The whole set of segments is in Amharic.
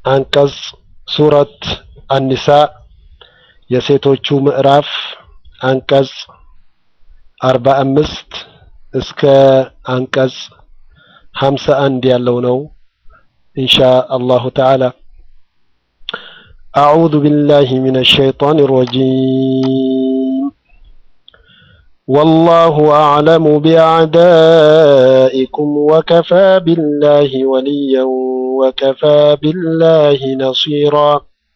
አንቀጽ ሱረት አኒሳ የሴቶቹ ምዕራፍ አንቀጽ አርባ አምስት እስከ አንቀጽ ሀምሳ አንድ ያለው ነው ኢንሻ አላሁ ተዓላ أعوذ بالله من الشيطان الرجيم والله أعلم بأعدائكم وكفى بالله وليا وكفى بالله نصيرا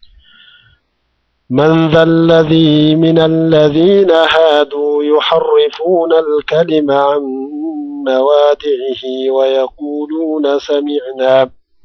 من ذا الذي من الذين هادوا يحرفون الكلم عن مواضعه ويقولون سمعنا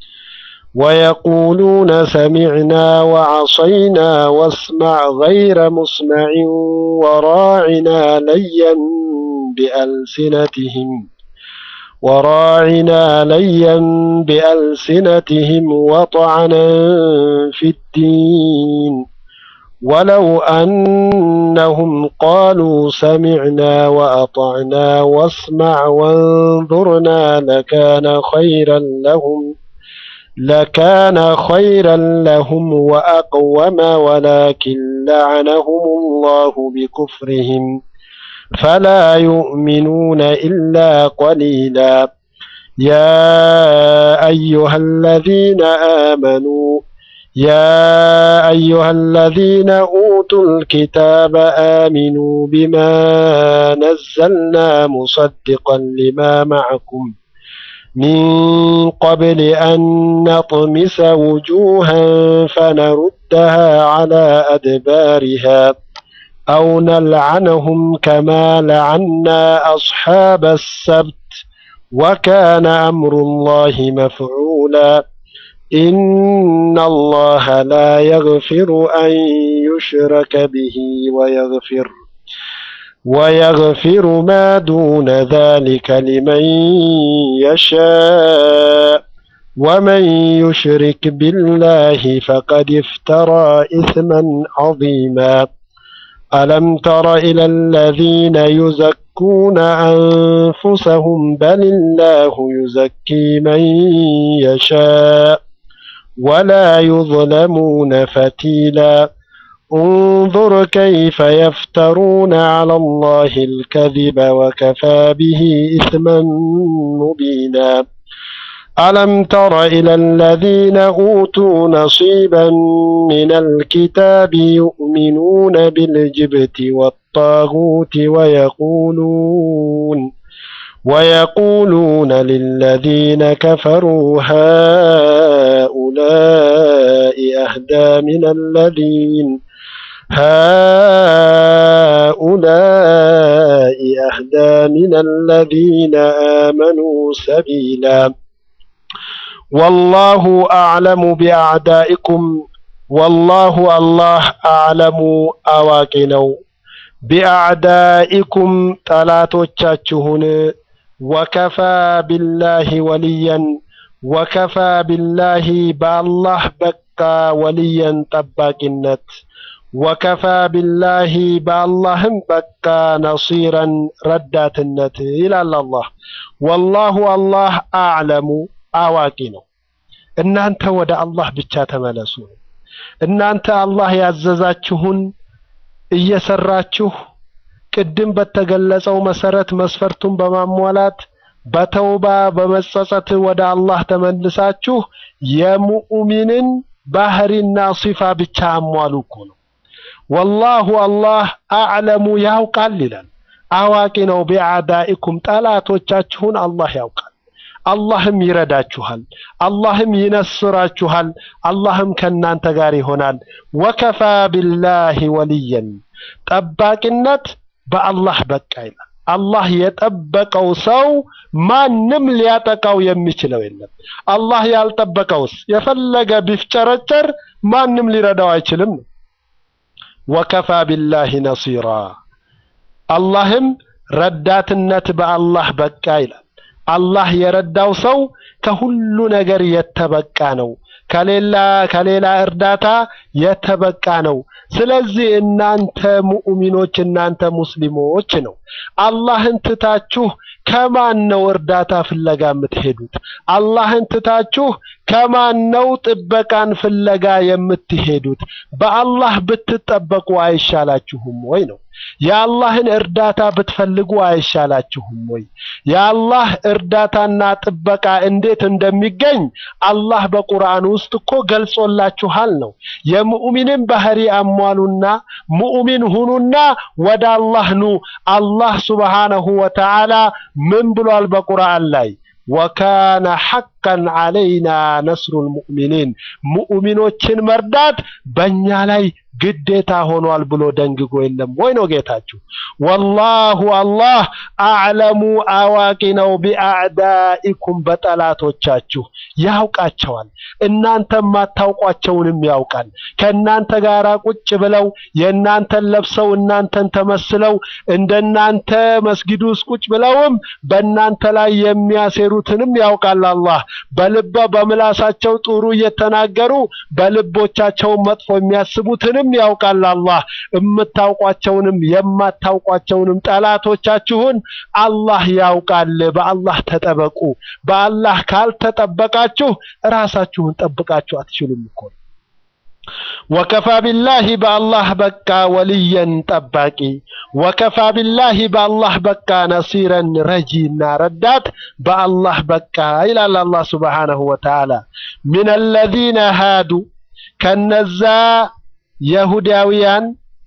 ويقولون سمعنا وعصينا واسمع غير مسمع وراعنا ليا بألسنتهم وراعنا ليا بألسنتهم وطعنا في الدين ولو أنهم قالوا سمعنا وأطعنا واسمع وانظرنا لكان خيرا لهم لكان خيرا لهم وأقوم ولكن لعنهم الله بكفرهم فلا يؤمنون إلا قليلا يا أيها الذين آمنوا يا أيها الذين أوتوا الكتاب آمنوا بما نزلنا مصدقا لما معكم من قبل أن نطمس وجوها فنردها على أدبارها أو نلعنهم كما لعنا أصحاب السبت وكان أمر الله مفعولا إن الله لا يغفر أن يشرك به ويغفر ويغفر ما دون ذلك لمن يشاء ومن يشرك بالله فقد افترى إثما عظيما ألم تر إلى الذين يزكون أنفسهم بل الله يزكي من يشاء ولا يظلمون فتيلا انظر كيف يفترون على الله الكذب وكفى به إثما مبينا ألم تر إلى الذين أوتوا نصيبا من الكتاب يؤمنون بالجبت والطاغوت ويقولون ويقولون للذين كفروا هؤلاء أهدى من الذين هؤلاء أهدى من الذين آمنوا سبيلا والله أعلم بأعدائكم والله الله أعلم أواكنو بأعدائكم ጠላቶቻችሁን ወከፋ ቢላሂ ወልየን ወከፋ ቢላሂ በአላህ በቃ ወልየን ጠባቂነት ወከፋ ቢላሂ በአላህም በቃ ነሲረን ረዳትነት ይላል አላህ ወላሁ አላህ አዕለሙ አዋቂ ነው እናንተ ወደ አላህ ብቻ ተመለሱ እናንተ አላህ ያዘዛችሁን እየሰራችሁ ቅድም በተገለጸው መሰረት መስፈርቱን በማሟላት በተውባ በመጸጸት ወደ አላህ ተመልሳችሁ የሙእሚንን ባህሪና ሲፋ ብቻ አሟሉ እኮ ነው። ወላሁ አላህ አዕለሙ ያውቃል ይላል። አዋቂ ነው። ቢአዳኢኩም ጠላቶቻችሁን አላህ ያውቃል። አላህም ይረዳችኋል። አላህም ይነስራችኋል። አላህም ከእናንተ ጋር ይሆናል። ወከፋ ቢላሂ ወልየን ጠባቂነት በአላህ በቃ ይላል። አላህ የጠበቀው ሰው ማንም ሊያጠቃው የሚችለው የለም። አላህ ያልጠበቀውስ የፈለገ ቢፍጨረጨር ማንም ሊረዳው አይችልም። ወከፋ ቢላሂ ነሲራ አላህም ረዳትነት በአላህ በቃ ይላል። አላህ የረዳው ሰው ከሁሉ ነገር የተበቃ ነው። ከሌላ ከሌላ እርዳታ የተበቃ ነው። ስለዚህ እናንተ ሙእሚኖች እናንተ ሙስሊሞች ነው አላህን ትታችሁ ከማን ነው እርዳታ ፍለጋ የምትሄዱት? አላህን ትታችሁ ከማን ነው ጥበቃን ፍለጋ የምትሄዱት? በአላህ ብትጠበቁ አይሻላችሁም ወይ ነው? የአላህን እርዳታ ብትፈልጉ አይሻላችሁም ወይ? የአላህ እርዳታና ጥበቃ እንዴት እንደሚገኝ አላህ በቁርአን ውስጥ እኮ ገልጾላችኋል ነው። የሙእሚንን ባህሪ አሟሉና ሙእሚን ሁኑና ወደ አላህ ኑ። አላህ ሱብሓነሁ ወተዓላ ምን ብሏል በቁርአን ላይ? ወካነ ሐቀን ዐለይና ነስሩል ሙእሚኒን ሙእሚኖችን መርዳት በእኛ ላይ ግዴታ ሆኗል ብሎ ደንግጎ የለም ወይ ነው ጌታችሁ። ወላሁ አላህ አዕለሙ አዋቂ ነው ቢአዕዳኢኩም በጠላቶቻችሁ ያውቃቸዋል። እናንተ ማታውቋቸውንም ያውቃል። ከእናንተ ጋር ቁጭ ብለው የእናንተን ለብሰው እናንተን ተመስለው እንደናንተ መስጊድ ውስጥ ቁጭ ብለውም በእናንተ ላይ የሚያሴሩትንም ያውቃል አላህ። በልበ በምላሳቸው ጥሩ እየተናገሩ በልቦቻቸው መጥፎ የሚያስቡትንም ያውቃል አላህ። የምታውቋቸውንም የማታውቋቸውንም ጠላቶቻችሁን አላህ ያውቃል። በአላህ ተጠበቁ። በአላህ ካልተጠበቃችሁ ራሳችሁን ጠብቃችሁ አትችሉም እኮ። ወከፋ ቢላሂ በአላህ በቃ ወልየን ጠባቂ፣ ወከፋ ቢላሂ በአላህ በቃ ነሲረን ረጂና ረዳት በአላህ በቃ ይላል አላህ ሱብሓነሁ ወተዓላ። ሚን አለዚነ ሃዱ ከነዛ የሁዳውያን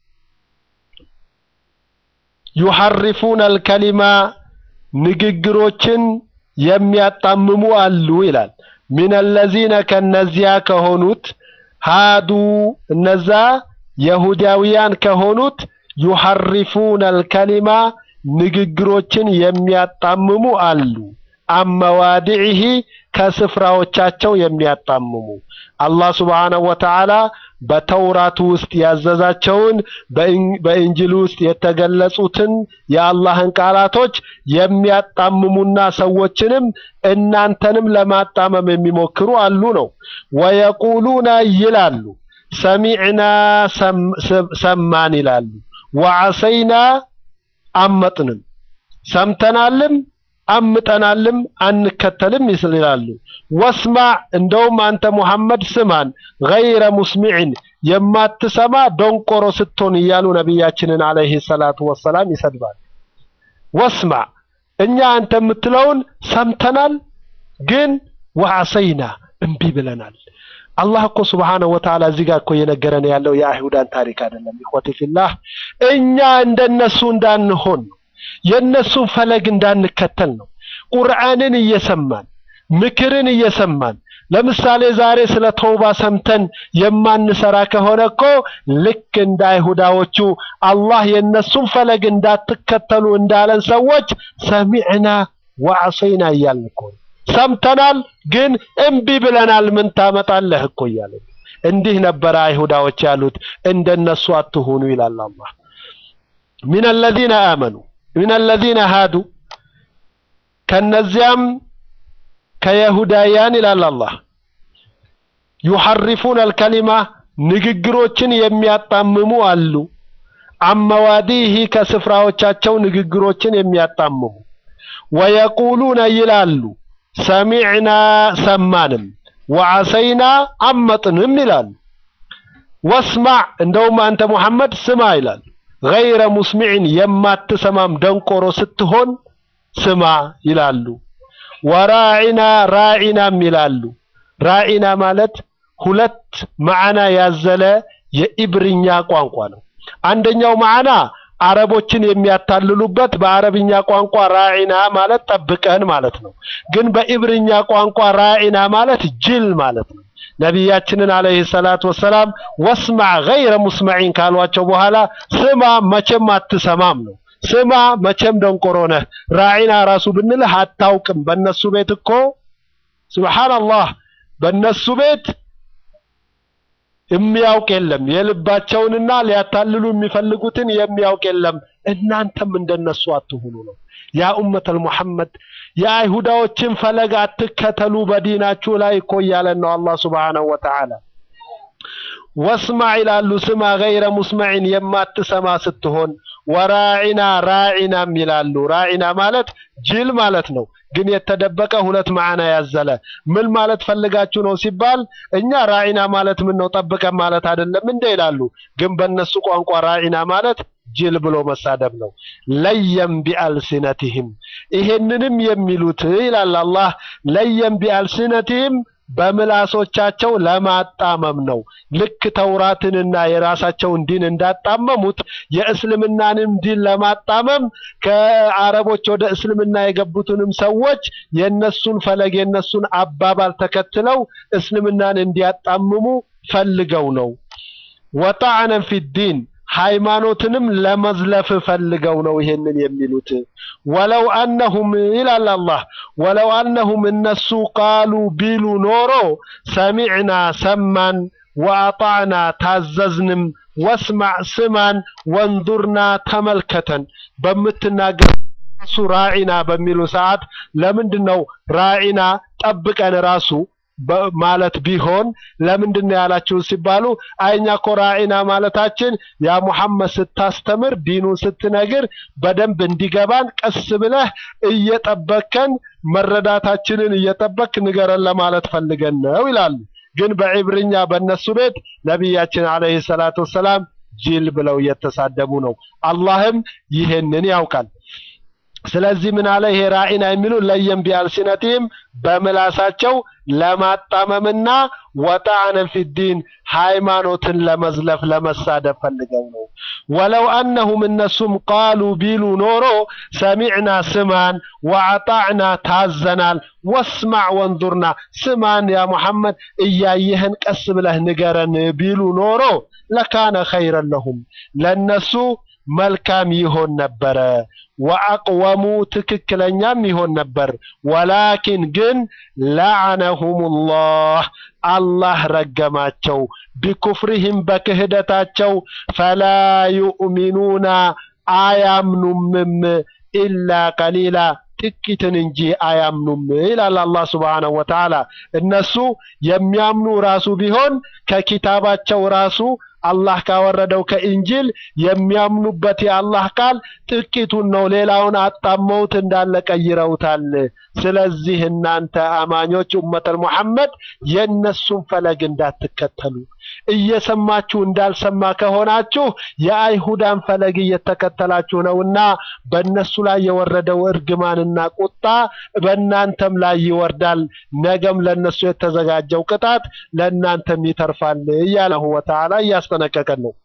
ዩሐሪፉን አልከሊማ ንግግሮችን የሚያጣምሙ አሉ ይላል። ሚን አለዚነ ከነዚያ ከሆኑት ሃዱ እነዛ የሁዳውያን ከሆኑት ዩሐሪፉን አልከሊማ ንግግሮችን የሚያጣምሙ አሉ። አመዋዲዒሂ ከስፍራዎቻቸው የሚያጣምሙ አላህ ሱብሓነሁ ወተዓላ በተውራቱ ውስጥ ያዘዛቸውን በእንጅል ውስጥ የተገለጹትን የአላህን ቃላቶች የሚያጣምሙና ሰዎችንም እናንተንም ለማጣመም የሚሞክሩ አሉ ነው። ወየቁሉና ይላሉ፣ ሰሚዕና ሰማን ይላሉ፣ ወዐሰይና አመጥንም፣ ሰምተናልም አምጠናልም አንከተልም ይላሉ። ወስማዕ እንደውም አንተ ሙሐመድ ስማን፣ ገይረ ሙስሚዕን የማትሰማ ደንቆሮ ስትሆን እያሉ ነቢያችንን አለይሂ ሰላቱ ወሰላም ይሰድባል። ወስማዕ እኛ አንተ የምትለውን ሰምተናል፣ ግን ወዐሰይና እምቢ ብለናል። አላህ እኮ ሱብሓነሁ ወተዓላ እዚህ ጋር እኮ እየነገረን ያለው የአይሁዳን ታሪክ አይደለም። ኢኽወቲ ፊላህ እኛ እንደነሱ እንዳንሆን ነው የእነሱን ፈለግ እንዳንከተል ነው። ቁርአንን እየሰማን ምክርን እየሰማን ለምሳሌ ዛሬ ስለ ተውባ ሰምተን የማንሰራ ከሆነ እኮ ልክ እንደ አይሁዳዎቹ አላህ የእነሱን ፈለግ እንዳትከተሉ እንዳለን ሰዎች ሰሚዕና ወዐሰይና እያልን እኮ ሰምተናል፣ ግን እምቢ ብለናል። ምን ታመጣለህ እኮ እያለ እንዲህ ነበረ አይሁዳዎች ያሉት። እንደነሱ አትሁኑ ይላል አላህ ሚን አለዚነ አመኑ ሚን አለዚነ ሃዱ ከነዚያም ከየሁዳውያን ይላል አላህ ዩሐሪፉን አልከሊማ ንግግሮችን የሚያጣምሙ አሉ። አመዋዲህ ከስፍራዎቻቸው ንግግሮችን የሚያጣምሙ ወየቁሉነ ይላሉ ሰሚዕና ሰማንም ወዐሰይና አመጥንም ይላሉ። ወስማዕ እንደውም አንተ ሙሐመድ ስማ ይላል ገይረ ሙስሚዕን የማትሰማም ደንቆሮ ስትሆን ስማ ይላሉ። ወራዒና ራዒናም ይላሉ። ራዒና ማለት ሁለት ማዕና ያዘለ የኢብርኛ ቋንቋ ነው። አንደኛው ማዕና አረቦችን የሚያታልሉበት በአረብኛ ቋንቋ ራዒና ማለት ጠብቀን ማለት ነው። ግን በኢብርኛ ቋንቋ ራዒና ማለት ጅል ማለት ነው። ነቢያችንን አለይሂ ሰላቱ ወሰላም ወስማዕ ገይረ ሙስመዒን ካሏቸው በኋላ ስማ መቼም አትሰማም ነው። ስማ መቼም ደንቆሮ ነህ። ራዒና ራሱ ብንልህ አታውቅም። በእነሱ ቤት እኮ ሱብሓነላህ፣ በእነሱ ቤት የሚያውቅ የለም። የልባቸውንና ሊያታልሉ የሚፈልጉትን የሚያውቅ የለም። እናንተም እንደነሱ አትሁኑ ነው። ያ ኡመተል ሙሐመድ የአይሁዳዎችን ፈለግ አትከተሉ በዲናችሁ ላይ እኮ እያለን ነው አላህ ሱብሓነሁ ወተዓላ። ወስማዕ ይላሉ ስማ ገይረ ሙስመዒን የማትሰማ ስትሆን ወራዒና ራዒናም ይላሉ። ራዒና ማለት ጅል ማለት ነው፣ ግን የተደበቀ ሁለት ማዕና ያዘለ። ምን ማለት ፈልጋችሁ ነው ሲባል እኛ ራዒና ማለት ምን ነው ጠብቀን ማለት አይደለም እንደ ይላሉ። ግን በእነሱ ቋንቋ ራዒና ማለት ጅል ብሎ መሳደብ ነው። ለየም ቢአልሲነቲህም ይሄንንም የሚሉት ይላል አላህ ለየም ቢአልሲነቲህም በምላሶቻቸው ለማጣመም ነው። ልክ ተውራትንና የራሳቸውን ዲን እንዳጣመሙት የእስልምናንም ዲን ለማጣመም ከአረቦች ወደ እስልምና የገቡትንም ሰዎች የነሱን ፈለግ የነሱን አባባል ተከትለው እስልምናን እንዲያጣምሙ ፈልገው ነው። ወጣዕነን ፊዲን ሃይማኖትንም ለመዝለፍ ፈልገው ነው ይሄንን የሚሉት። ወለው አነሁም ይላል አላህ ወለው አነሁም እነሱ ቃሉ ቢሉ ኖሮ ሰሚዕና ሰማን፣ ወአጣዕና ታዘዝንም፣ ወስማዕ ስማን፣ ወንዙርና ተመልከተን በምትናገር ራሱ ራዒና በሚሉ ሰዓት ለምንድን ነው ራዒና ጠብቀን ራሱ ማለት ቢሆን ለምንድን ነው ያላችሁ ሲባሉ አይኛ እኮ ራዒና ማለታችን ያ ሙሐመድ ስታስተምር ዲኑን ስትነግር በደንብ እንዲገባን ቀስ ብለህ እየጠበከን መረዳታችንን እየጠበክ ንገረን ለማለት ፈልገን ነው ይላሉ። ግን በዕብርኛ በእነሱ ቤት ነቢያችን አለይሂ ሰላቱ ወሰላም ጅል ብለው እየተሳደቡ ነው። አላህም ይሄንን ያውቃል። ስለዚህ ምን አለ ይሄ ራዒና የሚሉ ለየም ቢአልሲነቲህም በምላሳቸው ለማጣመምና ወጣዕነን ፊዲን ሃይማኖትን ለመዝለፍ ለመሳደብ ፈልገው ነው። ወለው አነሁም እነሱም ቃሉ ቢሉ ኖሮ ሰሚዕና ስማን፣ ወአጣዕና ታዘናል፣ ወስማዕ ወንዙርና ስማን ያ ሙሐመድ እያየህን ቀስ ብለህ ንገረን ቢሉ ኖሮ ለካነ ኸይረን ለሁም ለነሱ መልካም ይሆን ነበረ። ወአቅወሙ ትክክለኛም ይሆን ነበር። ወላኪን ግን ለዐነሁሙላህ አላህ ረገማቸው፣ ቢኩፍሪህም በክህደታቸው ፈላ ዩእሚኑና አያምኑምም ኢላ ቀሊላ ጥቂትን እንጂ አያምኑም ይላል አላህ ሱብሓነሁ ወተዓላ። እነሱ የሚያምኑ ራሱ ቢሆን ከኪታባቸው ራሱ አላህ ካወረደው ከኢንጂል የሚያምኑበት የአላህ ቃል ጥቂቱን ነው። ሌላውን አጣመውት እንዳለ ቀይረውታል። ስለዚህ እናንተ አማኞች ኡመተል ሙሐመድ የእነሱን ፈለግ እንዳትከተሉ እየሰማችሁ እንዳልሰማ ከሆናችሁ የአይሁዳን ፈለግ እየተከተላችሁ ነውና በእነሱ ላይ የወረደው እርግማንና ቁጣ በእናንተም ላይ ይወርዳል። ነገም ለእነሱ የተዘጋጀው ቅጣት ለእናንተም ይተርፋል እያለሁ ወተዓላ እያስጠነቀቀን ነው።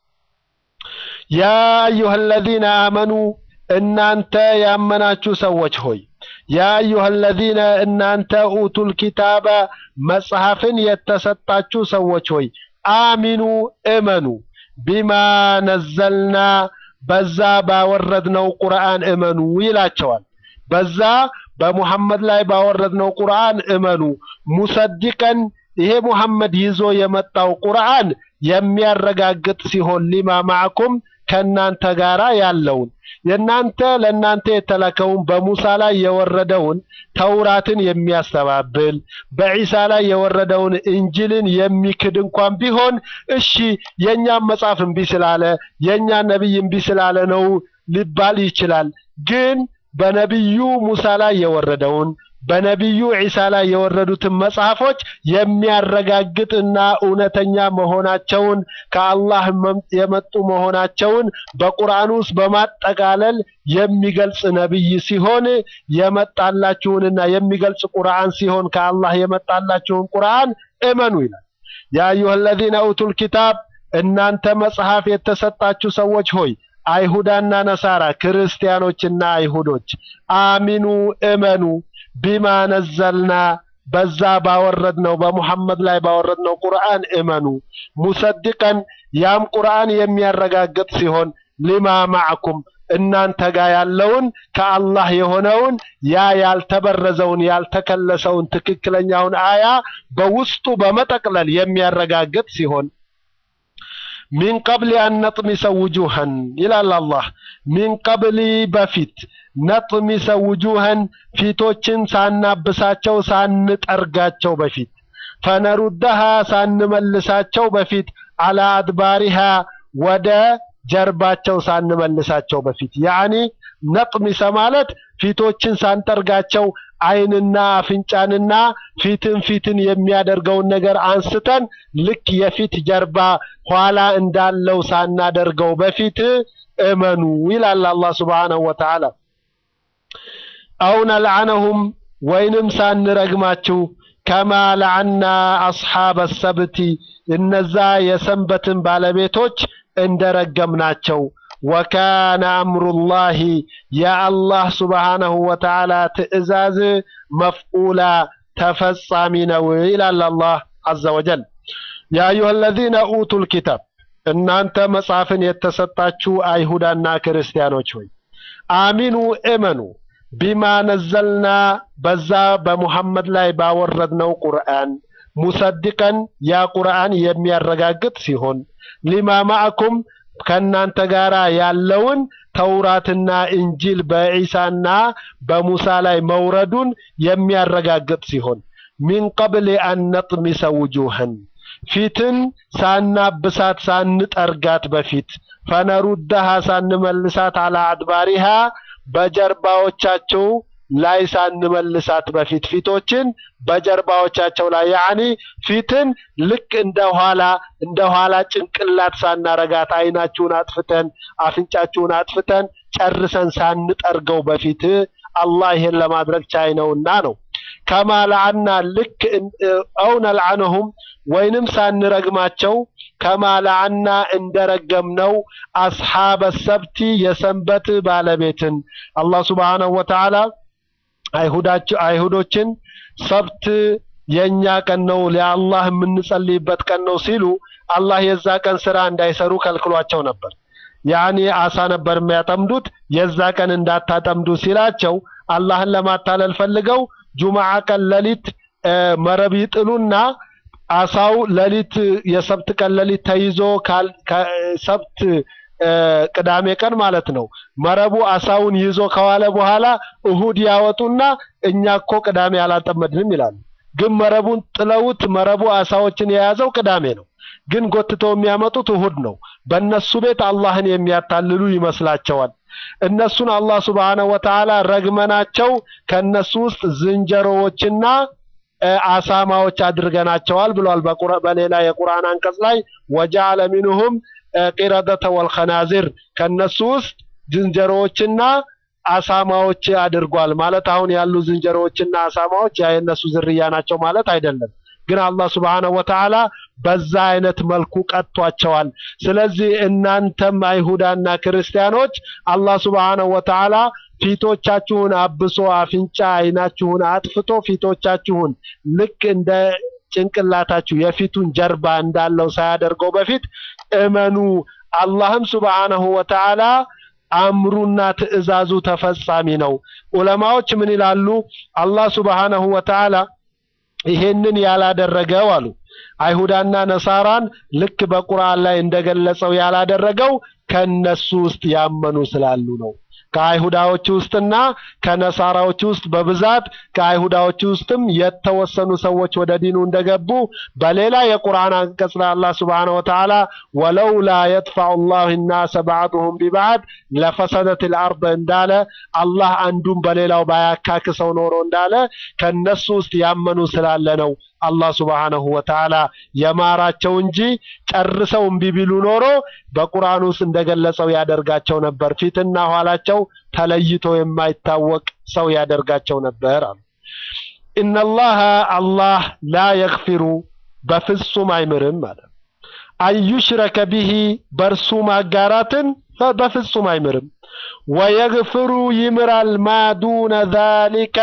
ያ አዩሃ አለዚነ አመኑ እናንተ ያመናችሁ ሰዎች ሆይ ያ አዩሃ አለዚነ እናንተ ኡቱል ኪታበ መጽሐፍን የተሰጣችሁ ሰዎች ሆይ አሚኑ እመኑ ቢማ ነዘልና በዛ ባወረድነው ቁርአን እመኑ ይላቸዋል። በዛ በሙሐመድ ላይ ባወረድነው ቁርአን እመኑ። ሙሰዲቀን ይሄ ሙሐመድ ይዞ የመጣው ቁርአን የሚያረጋግጥ ሲሆን ሊማ ማዕኩም ከእናንተ ጋራ ያለውን የእናንተ ለእናንተ የተላከውን በሙሳ ላይ የወረደውን ተውራትን የሚያስተባብል በዒሳ ላይ የወረደውን እንጅልን የሚክድ እንኳን ቢሆን እሺ የእኛን መጽሐፍ እምቢ ስላለ የእኛን ነቢይ እምቢ ስላለ ነው ሊባል ይችላል። ግን በነቢዩ ሙሳ ላይ የወረደውን በነቢዩ ዒሳ ላይ የወረዱትን መጽሐፎች የሚያረጋግጥና እውነተኛ መሆናቸውን ከአላህ የመጡ መሆናቸውን በቁርአን ውስጥ በማጠቃለል የሚገልጽ ነቢይ ሲሆን የመጣላችሁንና የሚገልጽ ቁርአን ሲሆን ከአላህ የመጣላችሁን ቁርአን እመኑ ይላል። ያ አዩሃ አለዚነ ኡቱል ኪታብ እናንተ መጽሐፍ የተሰጣችሁ ሰዎች ሆይ አይሁዳና ነሳራ ክርስቲያኖችና አይሁዶች አሚኑ እመኑ ቢማ ነዘልና በዛ ባወረድነው በሙሐመድ ላይ ባወረድነው ቁርአን እመኑ። ሙሰድቀን ያም ቁርአን የሚያረጋግጥ ሲሆን ሊማ ማዕኩም እናንተ ጋር ያለውን ከአላህ የሆነውን ያ ያልተበረዘውን ያልተከለሰውን ትክክለኛውን አያ በውስጡ በመጠቅለል የሚያረጋግጥ ሲሆን ሚን ቀብል አን ነጥሚሰ ውጁሃን ይላል አላህ። ሚን ቀብሊ በፊት ነጥሚሰ ውጁሃን ፊቶችን ሳናብሳቸው ሳንጠርጋቸው በፊት ፈነሩደሃ ሳንመልሳቸው በፊት አላ አድባሪሃ ወደ ጀርባቸው ሳንመልሳቸው በፊት ያኒ ነጥሚሰ ማለት ፊቶችን ሳንጠርጋቸው ዓይንና አፍንጫንና ፊትን ፊትን የሚያደርገውን ነገር አንስተን ልክ የፊት ጀርባ ኋላ እንዳለው ሳናደርገው በፊት እመኑ ይላል አላህ ሱብሓነሁ ወተዓላ። አው ነልዓነሁም ወይንም ሳንረግማችሁ ከማ ለዐና አስሓበ ሰብቲ እነዛ የሰንበትን ባለቤቶች እንደረገምናቸው ወካነ አምሩላሂ የአላህ ሱብሓነሁ ወተዓላ ትእዛዝ መፍዑላ ተፈጻሚ ነው ይላል አላህ ዐዘ ወጀል። ያ አዩሃ አለዚነ ኡቱል ኪታብ እናንተ መጽሐፍን የተሰጣችሁ አይሁዳና ክርስቲያኖች ሆይ አሚኑ እመኑ ቢማ ነዘልና በዛ በሙሐመድ ላይ ባወረድነው ቁርአን ሙሰድቀን ያ ቁርአን የሚያረጋግጥ ሲሆን ሊማ ማዕኩም ከእናንተ ጋር ያለውን ተውራትና እንጂል በዒሳና በሙሳ ላይ መውረዱን የሚያረጋግጥ ሲሆን ሚን ቀብል አን ነጥሚሰ ውጁህን ፊትን ሳናብሳት ሳንጠርጋት በፊት ፈነሩደሃ ሳንመልሳት አላ አድባሪሃ በጀርባዎቻቸው ላይ ሳንመልሳት በፊት ፊቶችን በጀርባዎቻቸው ላይ ያኒ ፊትን ልክ እንደ ኋላ እንደ ኋላ ጭንቅላት ሳናረጋት አይናችሁን አጥፍተን አፍንጫችሁን አጥፍተን ጨርሰን ሳንጠርገው በፊት አላህ ይሄን ለማድረግ ቻይ ነውና ነው። ከማ ለዐና ልክ አው ነልዐነሁም ወይንም ሳንረግማቸው ከማ ለዐና እንደረገምነው አስሓበ ሰብቲ የሰንበት ባለቤትን አላህ ሱብሓነሁ ወተዓላ አይሁዶችን ሰብት የእኛ ቀን ነው ለአላህ የምንጸልይበት ቀን ነው ሲሉ አላህ የዛ ቀን ስራ እንዳይሰሩ ከልክሏቸው ነበር። ያኔ አሳ ነበር የሚያጠምዱት። የዛ ቀን እንዳታጠምዱ ሲላቸው አላህን ለማታለል ፈልገው ጁምዓ ቀን ሌሊት መረብ ይጥሉና አሳው ሌሊት የሰብት ቀን ሌሊት ተይዞ ሰብት ቅዳሜ ቀን ማለት ነው። መረቡ አሳውን ይዞ ከዋለ በኋላ እሁድ ያወጡና እኛ እኮ ቅዳሜ አላጠመድንም ይላሉ። ግን መረቡን ጥለውት መረቡ አሳዎችን የያዘው ቅዳሜ ነው። ግን ጎትተው የሚያመጡት እሁድ ነው። በእነሱ ቤት አላህን የሚያታልሉ ይመስላቸዋል። እነሱን አላህ ሱብሓነሁ ወተዓላ ረግመናቸው ከእነሱ ውስጥ ዝንጀሮዎችና አሳማዎች አድርገናቸዋል ብሏል። በሌላ የቁርአን አንቀጽ ላይ ወጀዐለ ሚንሁም ቂረደተ ወልኸናዚር ከነሱ ውስጥ ዝንጀሮዎችና አሳማዎች አድርጓል። ማለት አሁን ያሉ ዝንጀሮዎችና አሳማዎች ያ የነሱ ዝርያ ናቸው ማለት አይደለም። ግን አላህ ሱብሓነሁ ወተዓላ በዛ አይነት መልኩ ቀጥቷቸዋል። ስለዚህ እናንተም አይሁዳና ክርስቲያኖች አላህ ሱብሓነሁ ወተዓላ ፊቶቻችሁን አብሶ አፍንጫ አይናችሁን አጥፍቶ ፊቶቻችሁን ልክ እንደ ጭንቅላታችሁ የፊቱን ጀርባ እንዳለው ሳያደርገው በፊት እመኑ። አላህም ሱብሓነሁ ወተዓላ አምሩና ትዕዛዙ ተፈጻሚ ነው። ዑለማዎች ምን ይላሉ? አላህ ሱብሓነሁ ወተዓላ ይሄንን ያላደረገው አሉ አይሁዳና ነሳራን ልክ በቁርአን ላይ እንደገለጸው ያላደረገው ከነሱ ውስጥ ያመኑ ስላሉ ነው። ከአይሁዳዎች ውስጥና ከነሳራዎች ውስጥ በብዛት ከአይሁዳዎች ውስጥም የተወሰኑ ሰዎች ወደ ዲኑ እንደገቡ በሌላ የቁርአን አንቀጽ ላይ አላህ ሱብሓነሁ ወተዓላ ወለውላ የጥፋዑ ላሁ ናሰ ባዕዱሁም ቢባዕድ ለፈሰደቲል አርድ እንዳለ አላህ አንዱን በሌላው ባያካክሰው ኖሮ እንዳለ ከነሱ ውስጥ ያመኑ ስላለ ነው አላህ ሱብሓነሁ ወተዓላ የማራቸው እንጂ ጨርሰው እምቢ ቢሉ ኖሮ በቁርአን ውስጥ እንደገለጸው ያደርጋቸው ነበር። ፊትና ኋላቸው ተለይቶ የማይታወቅ ሰው ያደርጋቸው ነበር አሉ። ኢነላሃ አላህ ላ የግፊሩ በፍጹም አይምርም ማለት አዩሽረከ ቢሂ በእርሱ ማጋራትን በፍጹም አይምርም። ወየግፍሩ ይምራል ማ ዱነ ዛሊከ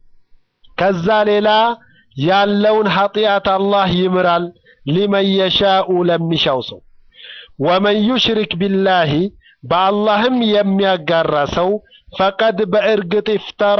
ከዛ ሌላ ያለውን ኃጢአት አላህ ይምራል ሊመን የሻኡ ለሚሻው ሰው። ወመን ዩሽሪክ ቢላሂ በአላህም የሚያጋራ ሰው ፈቀድ በእርግጥ ኢፍተራ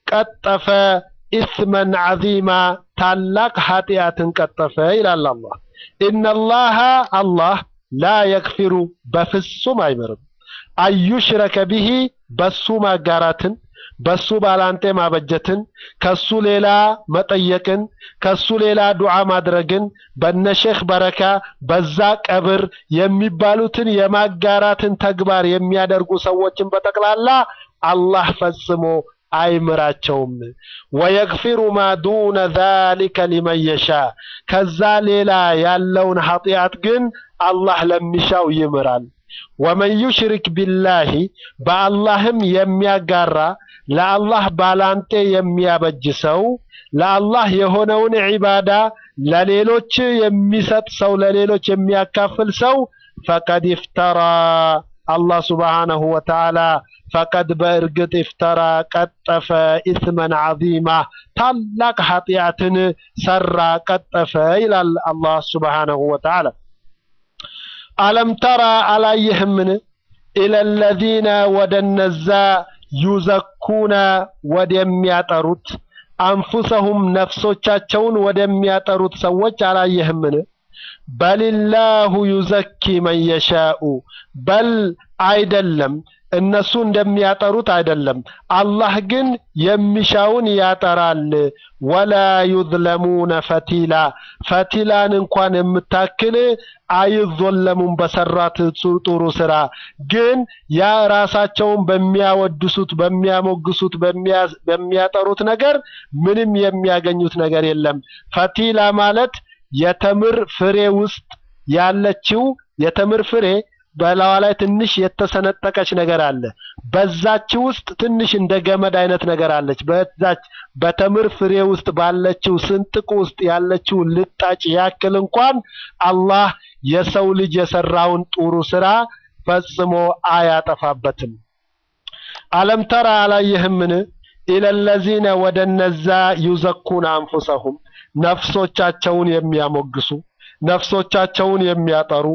ቀጠፈ ኢስመን ዐዚማ ታላቅ ኃጢአትን ቀጠፈ ይላል አላህ። ኢነላሃ አላህ ላ የግፊሩ በፍጹም አይምርም አዩሽረከ ቢሂ በሱ ማጋራትን በሱ ባላንጤ ማበጀትን ከሱ ሌላ መጠየቅን ከሱ ሌላ ዱዓ ማድረግን በነሼክ በረካ በዛ ቀብር የሚባሉትን የማጋራትን ተግባር የሚያደርጉ ሰዎችን በጠቅላላ አላህ ፈጽሞ አይምራቸውም። ወየግፊሩ ማ ዱነ ዛሊከ ሊመን የሻ ከዛ ሌላ ያለውን ኃጢአት ግን አላህ ለሚሻው ይምራል። ወመን ዩሽሪክ ቢላሂ በአላህም የሚያጋራ ለአላህ ባላንጤ የሚያበጅ ሰው ለአላህ የሆነውን ዒባዳ ለሌሎች የሚሰጥ ሰው ለሌሎች የሚያካፍል ሰው ፈቀድ ይፍተራ አላህ ሱብሓነሁ ወተዓላ ፈቀድ በእርግጥ ይፍተራ ቀጠፈ ኢስመን ዐዚማ ታላቅ ኃጢአትን ሰራ ቀጠፈ ይላል አላህ ሱብሓነሁ ወተዓላ። አለም ተራ አላየህምን ኢለለዚነ ወደ እነዛ ዩዘኩነ ወደሚያጠሩት አንፉሰሁም ነፍሶቻቸውን ወደሚያጠሩት ሰዎች አላየህምን? በሊላሁ ዩዘኪ መን የሻኡ በል አይደለም እነሱ እንደሚያጠሩት አይደለም። አላህ ግን የሚሻውን ያጠራል። ወላ ዩዝለሙነ ፈቲላ ፈቲላን እንኳን የምታክል አይዞለሙም በሰራት ጥሩ ስራ። ግን ያ ራሳቸውን በሚያወድሱት፣ በሚያሞግሱት፣ በሚያጠሩት ነገር ምንም የሚያገኙት ነገር የለም። ፈቲላ ማለት የተምር ፍሬ ውስጥ ያለችው የተምር ፍሬ በላዋ ላይ ትንሽ የተሰነጠቀች ነገር አለ። በዛች ውስጥ ትንሽ እንደ ገመድ አይነት ነገር አለች። በዛች በተምር ፍሬ ውስጥ ባለችው ስንጥቅ ውስጥ ያለችው ልጣጭ ያክል እንኳን አላህ የሰው ልጅ የሰራውን ጥሩ ስራ ፈጽሞ አያጠፋበትም። አለም ተራ አላየህምን? ኢለለዚነ ወደ እነዛ ዩዘኩነ አንፉሰሁም ነፍሶቻቸውን የሚያሞግሱ ነፍሶቻቸውን የሚያጠሩ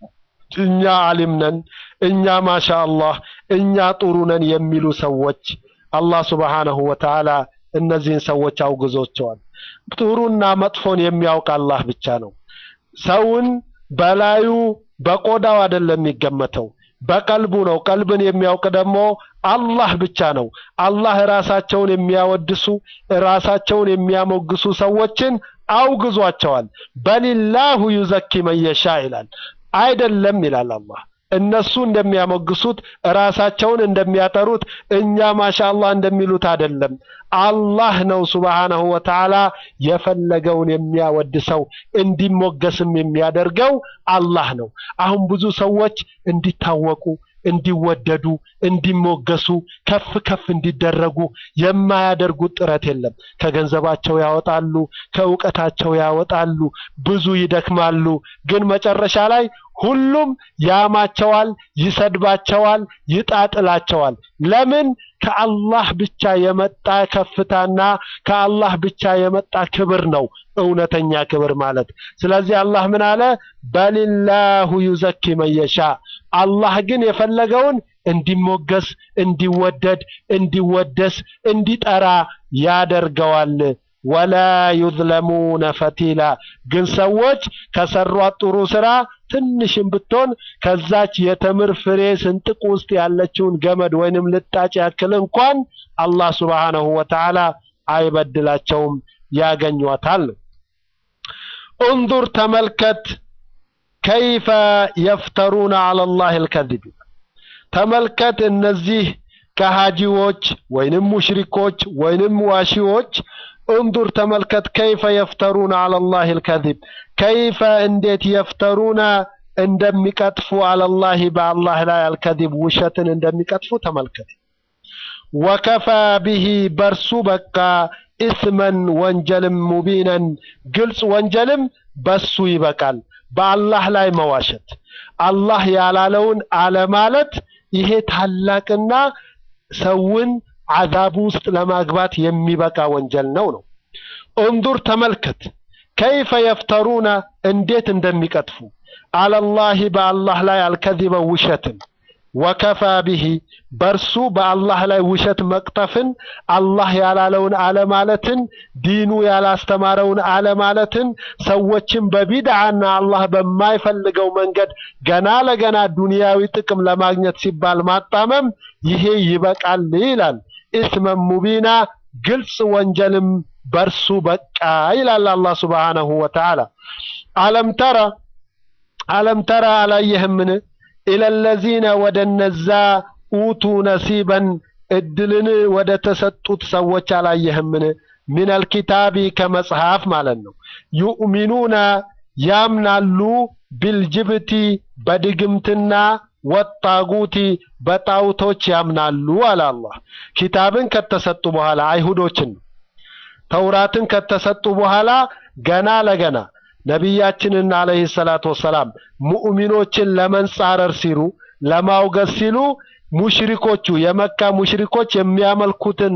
እኛ አሊም ነን፣ እኛ ማሻ አላህ፣ እኛ ጥሩ ነን የሚሉ ሰዎች አላህ ሱብሓነሁ ወተዓላ እነዚህን ሰዎች አውግዞቸዋል። ጥሩና መጥፎን የሚያውቅ አላህ ብቻ ነው። ሰውን በላዩ በቆዳው አይደለም የሚገመተው በቀልቡ ነው። ቀልብን የሚያውቅ ደግሞ አላህ ብቻ ነው። አላህ ራሳቸውን የሚያወድሱ ራሳቸውን የሚያሞግሱ ሰዎችን አውግዟቸዋል። በሊላሁ ዩዘኪ መን የሻ ይላል። አይደለም ይላል አላህ። እነሱ እንደሚያሞግሱት ራሳቸውን እንደሚያጠሩት እኛ ማሻአላህ እንደሚሉት አይደለም። አላህ ነው ሱብሓነሁ ወተዓላ የፈለገውን የሚያወድሰው እንዲሞገስም የሚያደርገው አላህ ነው። አሁን ብዙ ሰዎች እንዲታወቁ እንዲወደዱ እንዲሞገሱ ከፍ ከፍ እንዲደረጉ የማያደርጉት ጥረት የለም። ከገንዘባቸው ያወጣሉ፣ ከእውቀታቸው ያወጣሉ፣ ብዙ ይደክማሉ። ግን መጨረሻ ላይ ሁሉም ያማቸዋል፣ ይሰድባቸዋል፣ ይጣጥላቸዋል። ለምን? ከአላህ ብቻ የመጣ ከፍታና ከአላህ ብቻ የመጣ ክብር ነው እውነተኛ ክብር ማለት። ስለዚህ አላህ ምን አለ? በሊላሁ ዩዘኪ መን የሻ አላህ ግን የፈለገውን እንዲሞገስ፣ እንዲወደድ፣ እንዲወደስ፣ እንዲጠራ ያደርገዋል። ወላ ዩዝለሙነ ፈቲላ ግን ሰዎች ከሰሯት ጥሩ ስራ ትንሽም ብትሆን ከዛች የተምር ፍሬ ስንጥቅ ውስጥ ያለችውን ገመድ ወይንም ልጣጭ ያክል እንኳን አላህ ሱብሓነሁ ወተዓላ አይበድላቸውም፣ ያገኟታል። እንዙር ተመልከት፣ ከይፈ የፍተሩነ ዐለላሂ አልከዚብ ተመልከት እነዚህ ከሃጂዎች ወይንም ሙሽሪኮች ወይንም ዋሺዎች እንዱር ተመልከት ከይፈ የፍተሩነ ዐለላሂ አልከዚብ ከይፈ እንዴት የፍተሩነ እንደሚቀጥፉ ዐለላሂ በአላህ ላይ አልከዚብ ውሸትን እንደሚቀጥፉ ተመልከት። ወከፋ ቢሂ በርሱ በቃ ኢስመን ወንጀልም ሙቢነን ግልጽ ወንጀልም በሱ ይበቃል። በአላህ ላይ መዋሸት፣ አላህ ያላለውን አለማለት ይሄ ታላቅና ሰውን አዛቡ ውስጥ ለማግባት የሚበቃ ወንጀል ነው ነው። እንዱር ተመልከት፣ ከይፈ የፍተሩነ እንዴት እንደሚቀጥፉ አለላሂ በአላህ ላይ አልከዚበ ውሸትን ወከፋ ቢሂ በርሱ በአላህ ላይ ውሸት መቅጠፍን አላህ ያላለውን አለማለትን ዲኑ ያላስተማረውን አለማለትን ሰዎችን በቢድዓና አላህ በማይፈልገው መንገድ ገና ለገና ዱንያዊ ጥቅም ለማግኘት ሲባል ማጣመም ይሄ ይበቃል ይላል። ኢስመን ሙቢና ግልጽ ወንጀልም በርሱ በቃ ይላል አላህ ሱብሓነሁ ወተዓላ። አለም ተራ አለም ተራ አላየህምን ኢለለዚነ ወደ እነዛ ኡቱ ነሲበን እድልን ወደ ተሰጡት ሰዎች አላየህምን? ሚነል ኪታቢ ከመጽሐፍ ማለት ነው። ዩእሚኑነ ያምናሉ ቢልጅብቲ በድግምትና ወጣጉቲ በጣውቶች ያምናሉ አለ አላህ። ኪታብን ከተሰጡ በኋላ አይሁዶችን ተውራትን ከተሰጡ በኋላ ገና ለገና ነቢያችንን አለይሂ ሰላቱ ወሰላም ሙእሚኖችን ለመንጻረር ሲሉ ለማውገዝ ሲሉ ሙሽሪኮቹ የመካ ሙሽሪኮች የሚያመልኩትን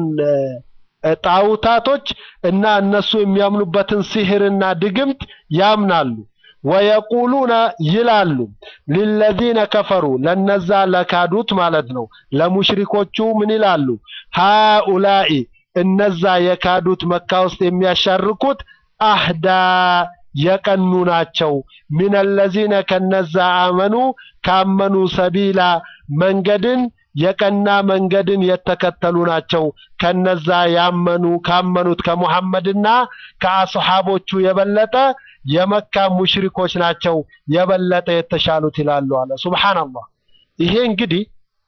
ጣውታቶች እና እነሱ የሚያምኑበትን ሲህርና ድግምት ያምናሉ። ወየቁሉነ ይላሉ ሊለዚነ ከፈሩ ለነዛ ለካዱት ማለት ነው። ለሙሽሪኮቹ ምን ይላሉ? ሃኡላኢ እነዛ የካዱት መካ ውስጥ የሚያሻርኩት አህዳ የቀኑ ናቸው። ሚነለዚነ ከነዛ አመኑ ካመኑ ሰቢላ መንገድን የቀና መንገድን የተከተሉ ናቸው። ከነዛ ያመኑ ካመኑት ከሙሐመድና ከአስሓቦቹ የበለጠ የመካ ሙሽሪኮች ናቸው የበለጠ የተሻሉት ይላሉ አለ። ሱብሃንአላህ። ይሄ እንግዲህ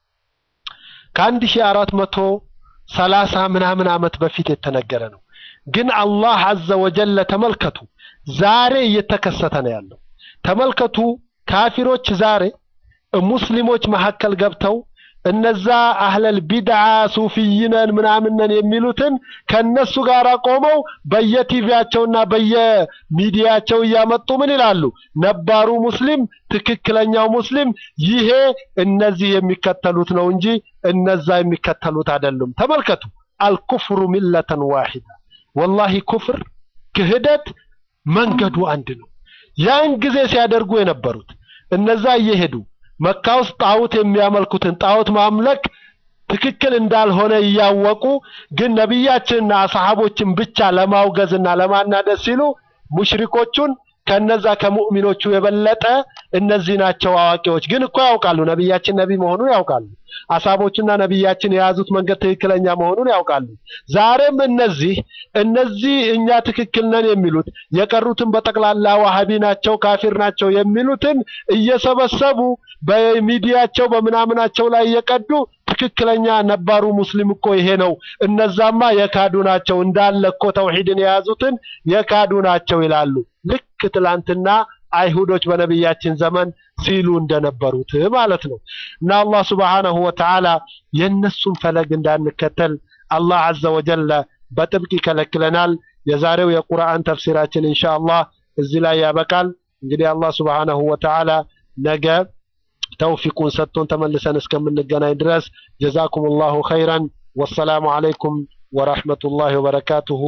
ከአንድ ሺህ አራት መቶ ሰላሳ ምናምን ዓመት በፊት የተነገረ ነው። ግን አላህ አዘ ወጀለ ተመልከቱ፣ ዛሬ እየተከሰተ ነው ያለው። ተመልከቱ ካፊሮች ዛሬ ሙስሊሞች መካከል ገብተው እነዛ አህለል ቢድዓ ሱፊይነን ምናምነን የሚሉትን ከነሱ ጋር ቆመው በየቲቪያቸውና በየሚዲያቸው እያመጡ ምን ይላሉ? ነባሩ ሙስሊም ትክክለኛው ሙስሊም ይሄ እነዚህ የሚከተሉት ነው እንጂ እነዛ የሚከተሉት አይደሉም። ተመልከቱ፣ አልኩፍሩ ሚለተን ዋሂዳ ወላሂ ኩፍር ክህደት መንገዱ አንድ ነው። ያን ጊዜ ሲያደርጉ የነበሩት እነዛ እየሄዱ መካ ውስጥ ጣዖት የሚያመልኩትን ጣዖት ማምለክ ትክክል እንዳልሆነ እያወቁ ግን ነቢያችንና ሰሃቦችን ብቻ ለማውገዝና ለማናደስ ሲሉ ሙሽሪኮቹን ከነዛ ከሙእሚኖቹ የበለጠ እነዚህ ናቸው አዋቂዎች። ግን እኮ ያውቃሉ ነቢያችን ነቢ መሆኑን ያውቃሉ። አሳቦችና ነቢያችን የያዙት መንገድ ትክክለኛ መሆኑን ያውቃሉ። ዛሬም እነዚህ እነዚህ እኛ ትክክል ነን የሚሉት የቀሩትን በጠቅላላ ዋሃቢ ናቸው፣ ካፊር ናቸው የሚሉትን እየሰበሰቡ በሚዲያቸው በምናምናቸው ላይ እየቀዱ ትክክለኛ ነባሩ ሙስሊም እኮ ይሄ ነው፣ እነዛማ የካዱ ናቸው፣ እንዳለ እኮ ተውሂድን የያዙትን የካዱ ናቸው ይላሉ። ልክ ትላንትና አይሁዶች በነቢያችን ዘመን ሲሉ እንደነበሩት ማለት ነው። እና አላህ ሱብሓነሁ ወተዓላ የእነሱን ፈለግ እንዳንከተል አላህ ዐዘ ወጀለ በጥብቅ ይከለክለናል። የዛሬው የቁርአን ተፍሲራችን ኢንሻአላህ እዚህ ላይ ያበቃል። እንግዲህ አላህ ሱብሓነሁ ወተዓላ ነገ ተውፊቁን ሰጥቶን ተመልሰን እስከምንገናኝ ድረስ ጀዛኩሙላሁ ኸይረን ወሰላሙ ዐለይኩም ወረሕመቱላሂ ወበረካቱሁ።